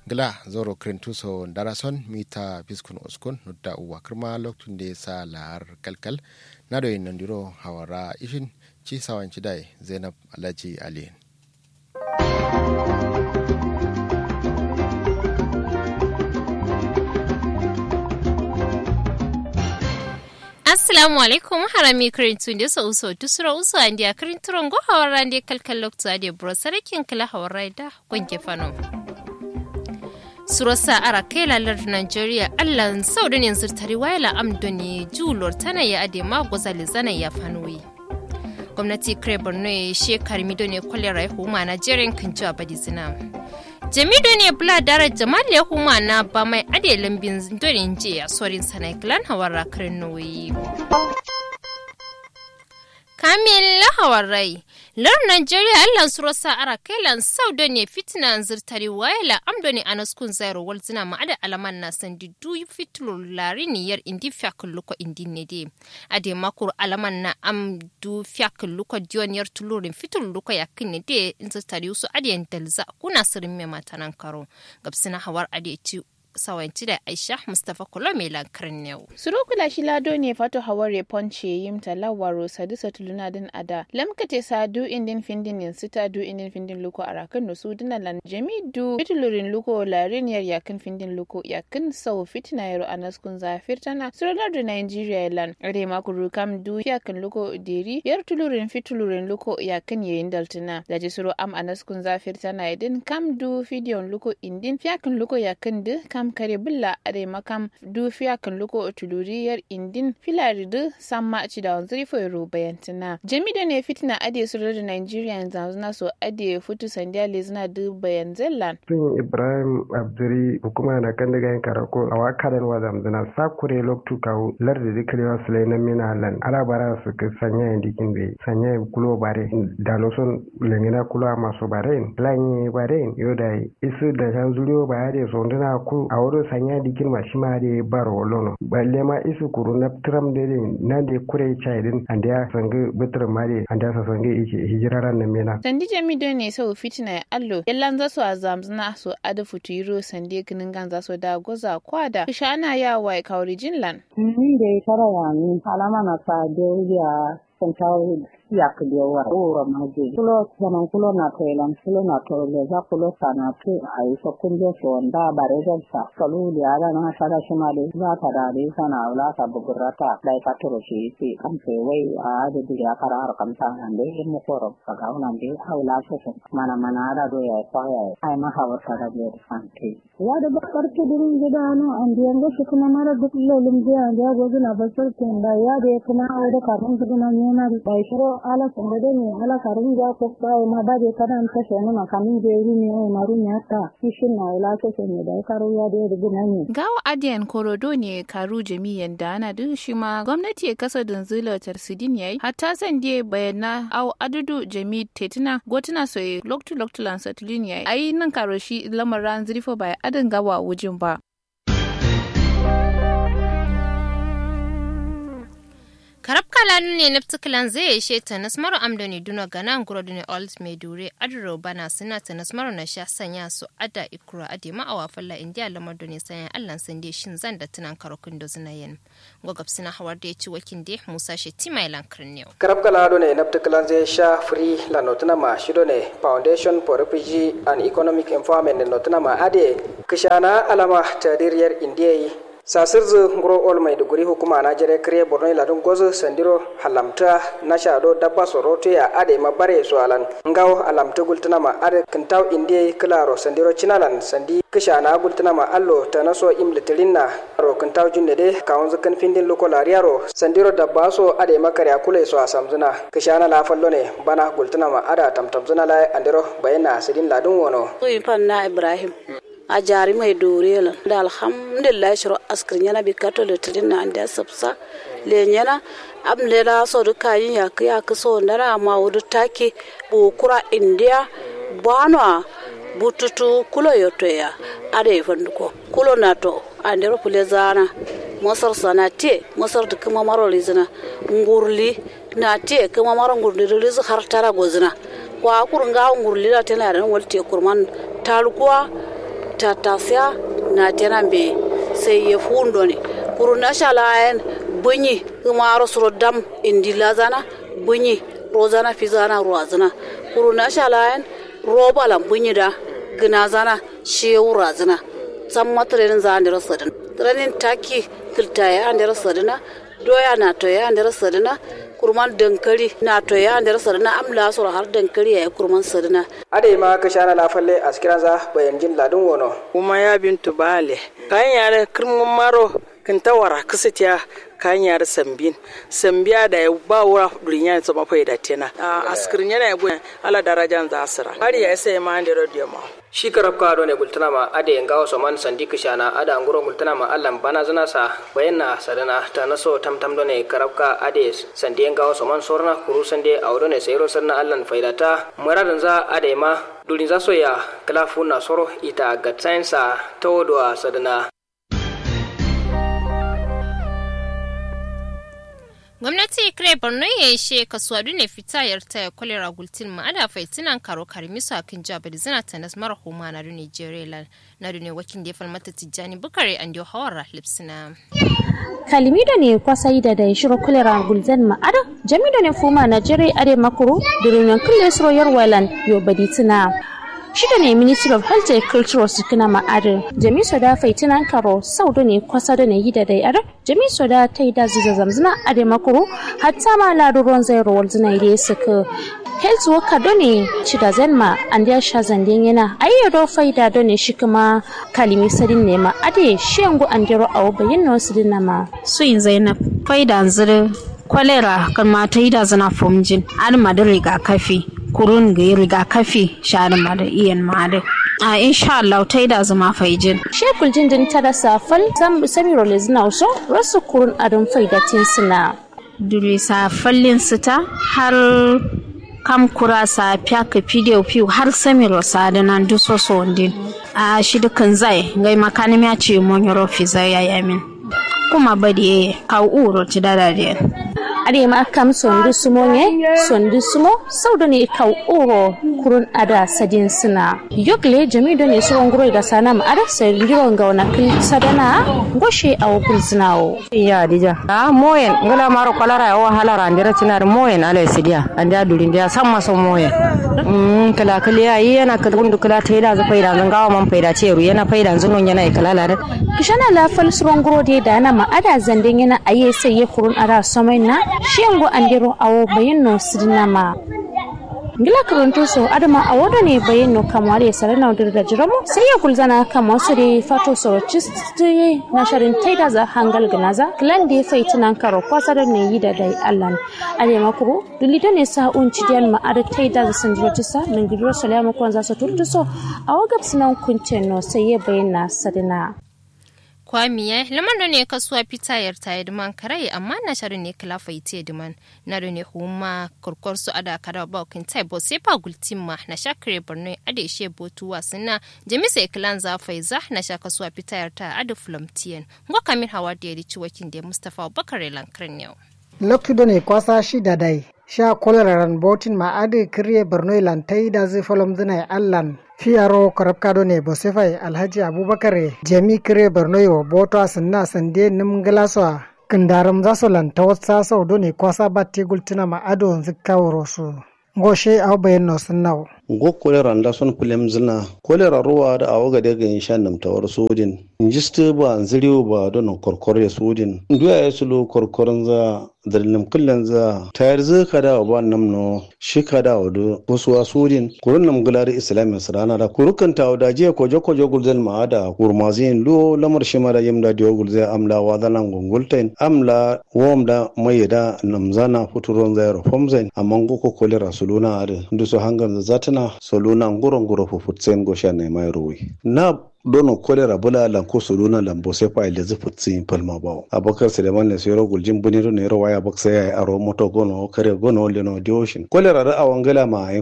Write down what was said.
gla zoro krentuso darason mita piskun uskun nudda uwa kirma loktun da sa lahar kalkal na da yin diro hawara ishin ci sawan dai zainab alhaji ali assalamu alaikum harami kirintu da sa uso tusura uso andi a kirinturon go hawara andi kalkal loktu adi bro sarakin kala hawara da gwanke fano surasa ara kai lalar nigeria allah saudin yanzu tari wayla amdoni julor tana ya ade ma gozali zana ya fanoyi gwamnati kare borno ya shekar mido ne kwalera ya huma na jerin kanci a badi zina jamido ne bula dara jamal ya huma na ba mai ade lambin donin je a sorin sanai glan hawar karin nauyi kamil hawarai lar nigeria allan suro sa ara kailan sau da ne fitina zirtari wayala amdo ne anaskun zairo wal zina ma ada alaman na sandi du fitlo lari niyar indi fiakul luko indi ne de ade makur alaman na am du fiakul luko dion yar tulurin fitul luko yakin ne de zirtari su ade dalza kuna sirin me matanan karo gabsina hawar ade ci sawanci da aisha mustapha kolome lankarin yau surukula shi lado ne fato haware ponce yim talawaro sadu satuluna din ada lamkate sadu indin findin yin sita du indin findin luko arakan no su dina lan jamidu fitulurin luko larin yar yakin findin luko yakin sau fitina yaro anaskun zafir tana surular da nigeria lan ade makuru kam du yakin luko deri yar tulurin fitulurin luko yakin yayin daltina da ji suru am anaskun zafir tana yadin kam du fidiyon luko indin fiyakin luko yakin du kam kam kare bulla are makam dufiya kan luko tuluriyar indin filari du samma ci da wanzuri fo yaro bayantina jamido ne fitina ade su da nigeria yanzu na so ade futu sandiya lezina du bayan zellan sun ibrahim abduri hukuma na kan daga yin karako a wakaran wa zamzana sakure loktu kawo lardi dikrewa sulai na mina lan alabara su ka sanya yin dikin bai sanya yin kulo bare da noson lengina kulo masu bare lan yi bare yau da isu da shan zuriyo ba ya da sonduna ku a wurin sanya dikin ma shi ma da bar wolono balle ma isu kuru na tram da ne nan da kure chai din an da sanga bitir ma da an da sanga yake hijiraran na mena sandi jami do ne sau fitina ya allo yallan za su a zamzana su ada futuro sandi kinin gan za su da goza kwada shana ya wai kauri jinlan ni da tara ya ni alama na sa da ya santawo yak dewa oro maje kulo zaman kulo na telan kulo na tole za kulo sana tu ai so kunjo so nda bare jan sa kalu ya da na sada shima de za ta da de sana wala ta bugurata dai ka toro shi ti kan se wai a da diga kara har kam ta ande mu koro ka ga unan de hawla so so mana mana da do ya fa ya ai ma hawa ta da de fanti ya da bakar ke dirin gida no an de ngo shi kuma mara duk lolum je an da gozu na basar kin da ya de kuma ai da karun su na ne na da shiro ala sangade ni ala karun ja ko ba ma ba de kadan ta shene ma kamin je ri ni ai maru ni ata kishin na ila so se ne da karu ya de de gina ni gawa adiyan korodo ne karu jami'an da ana duk shi ma gwamnati ya kasa dunzula tarsidin yayi hatta san die bayana au adudu jami tetina gotuna so loktu loktu lan satulin yayi ai nan karo shi lamaran zrifo bai adin gawa wujin ba karab kalanu ne naftiklan zai ishe ta nasmaru amdani duna gana nguro dune old medure adro bana suna ta nasmaru na sha sanya su ada ikura ade ma awa falla indiya lamar dune sanya allan sande shin zan da tunan karokun da zuna yin gogab suna hawar da ya ci wakin de musa she tima ilan kirniyo karab kalanu ne naftiklan zai sha free la notuna ma shido ne foundation for refugee and economic empowerment notuna ma ade kishana alama tadiriyar indiya sasirzu nguro ol mai duguri hukuma na jere kire borno ila dun gozo sandiro halamta na shado dabba soroto ya ade ma bare so alan ngaw alamta gultuna ma ade kintaw indie klaro sandiro chinalan sandi kisha na gultuna ma allo ta naso imlitirinna ro kintaw junde de kawun zukan findin loko lariaro sandiro dabba so ade ma kare akule so asamzuna kisha na la fallo ne bana gultuna ma ada tamtamzuna la andiro bayana sidin ladun wono na ibrahim a jari mai dore da alhamdulillah shiro askir yana bi kato da tirin na anda sabsa le yana am le la so du kayin ya ka ya ka so ndara ma wudu take bu kura india bano bututu kulo yoto ya ade fanduko kulo nato ande ro pule zana mosar sana te mosar da kuma maro lizina ngurli na te kuma maro ngurli lizu har tara gozina kwa kurunga ngurli la tana ran walte kurman talkuwa tatasya na tenan be sai ya fundo ne kuru na shalayen bunyi kuma suro dam indi lazana bunyi rozana fizana ruwazana kuru na shalayen roba lan bunyi da gina zana shewu razana san matsalolin za a ndira sadin ranin taki kiltaya an ndira sadina doya na toya an ndira sadina kurman dankali na toya an ndira sadina amla sura har dankali ya kurman sadina ade ma ka shana la falle askiran za bayan jin ladun wono kuma ya bintu bale kan yare kirmin maro kin tawara kisitiya kan yare sambin sambiya da ya ba wura duniya sama fai da tena a askirin yana ya gwen ala darajan za asira har ya sai ma da radio ma shi karab ka ne gultana ma ade ngawo so man sandi kishana ada nguro gultana ma allan bana zana sa bayanna sadana ta naso tam tam done karab ka ade sandi ngawo so man sorna kuru sande awdo ne sayro sanna allan faidata muradan za ade ma dulin za so ya kala na soro ita gatsainsa tawodwa sadana gwamnati kire borno ya yi she kasuwa ne fita yarta ya kwalera gultin ma ada faitinan karo karmisu a kan jabar zina ta nas mara huma na dune jerela na dune wakin da ya falmata tijjani bukare an diyo hawar rahlipsina kalimido ne kwasai da da shiro kulera gulzan ma'ada jamido ne fuma na jere are makuru durunan kulle suro yarwalan yo baditina shida ne ministry of health and cultural sukuna ma'adin jami soda faitinan karo saudo ne kwasa da ne yi da dai ara jami soda ta yi da ziza zamzina a da makuru hatta ma laruruwan zai rawar zina ide suka health worker do ne ci da zanma an da sha zandin yana ayyado faida do ne shi kuma kalimi sadin ne ma ade shi yango an dero awo bayin no sidin na ma suyin zainab faida zire kwalera kan mata yi da zana fomjin an ma da rigakafi kurun ga rigakafi sharin ma da iyan ma da a insha Allah ta yi da zama faijin shekul jindin ta da safal samiro lezina so rasu kurun adon faidatin suna dule safallin sita har kam kura sa ka fidiyo fiyo har samiro sa da nan duso so din a shi dukan zai gai makanim ya ce mun yoro fi zai ya yamin kuma badi ka uro ti dada da ade ma kam sondu sumo ne sondu sumo saudo ne kau uro kurun ada sadin suna yogle jami do ne suron guro da sana ma ada sai ndiro ga wana kil sadana goshe aw kul sunawo ya dija a moyen ngala maro kolara o halara ndira cinar moyen ala sidia anda durin dia samma so moyen mm kala kala ya yana ka gundu kala taida za faida zan gawa man faida ceru yana faida zunon yana kala la kishana la fal suron guro de da na ma ada zanden yana aye sai ya kurun ada somai na shiyango andiro awo bayenno sidinama ngila karanto so adama awodo ne bayenno kamare sarana dir da jiramo sai ya kulzana kama su de fato so chisti na sharin taida za hangal ganaza klan de faitinan karo kwasar ne yi da dai allan ale makuru dulita ne sa un cidiyan ma ada taida za sanjiro tisa nan gidro salama kwan za su turtu so awagab sinan kuncenno sai ya bayyana sadina kwamiya lamar da ne kasuwa fita yar ta duman karai amma na sharu ne kala faite duman na da ne huma kurkur su ada kada ba kin tai bo sai fa gultin ma na shakre borno ade she botu wasina jamisa iklan za faiza na sha kasuwa fita yar ta adu flamtian ngo kamir hawa da yari ciwakin da mustafa bakare lankran yau loktudo ne kwasa shi da dai sha koleraran botin ma ade kirye borno lantai da zai falom zinai allan fiyaro korabkado ne bosefai alhaji abubakar jami kire borno yo boto asinna sande nim galaswa kindaram zaso lanta wasa sau do ne kwasa batte gultina ma ado zikawro su ngoshe aw bayen no sunnaw go kolera nda son pulem zina kolera ruwa da awo ga daga insha nam tawar sudin injiste ba nziriyo ba don korkor ya sudin nduya ya sulu korkorin za dalilin kullen za tayar zai kada wa ba nam no shi kada wa do kusuwa sudin kurun nam gulari islamin sarana da kurukan tawo da jiya kojo kojo gulzen ma da kurmazin lo lamar shi mara yimda diyo gulze amla wa zanan gungultain amla wom da mai da namzana futuron zai rufomzain amma goko kolera suluna ade nduso hangan zata na soluna nguro nguro fufutsen gosha ne mai ruwi na dono kolera bula lan ko soluna lan bo se pa ile zu futsin palma bawo abakar suleiman ne sero guljin buniro ne ro waya baksa ya aro moto gono kare gono le no dioshin kolera ra awangala ma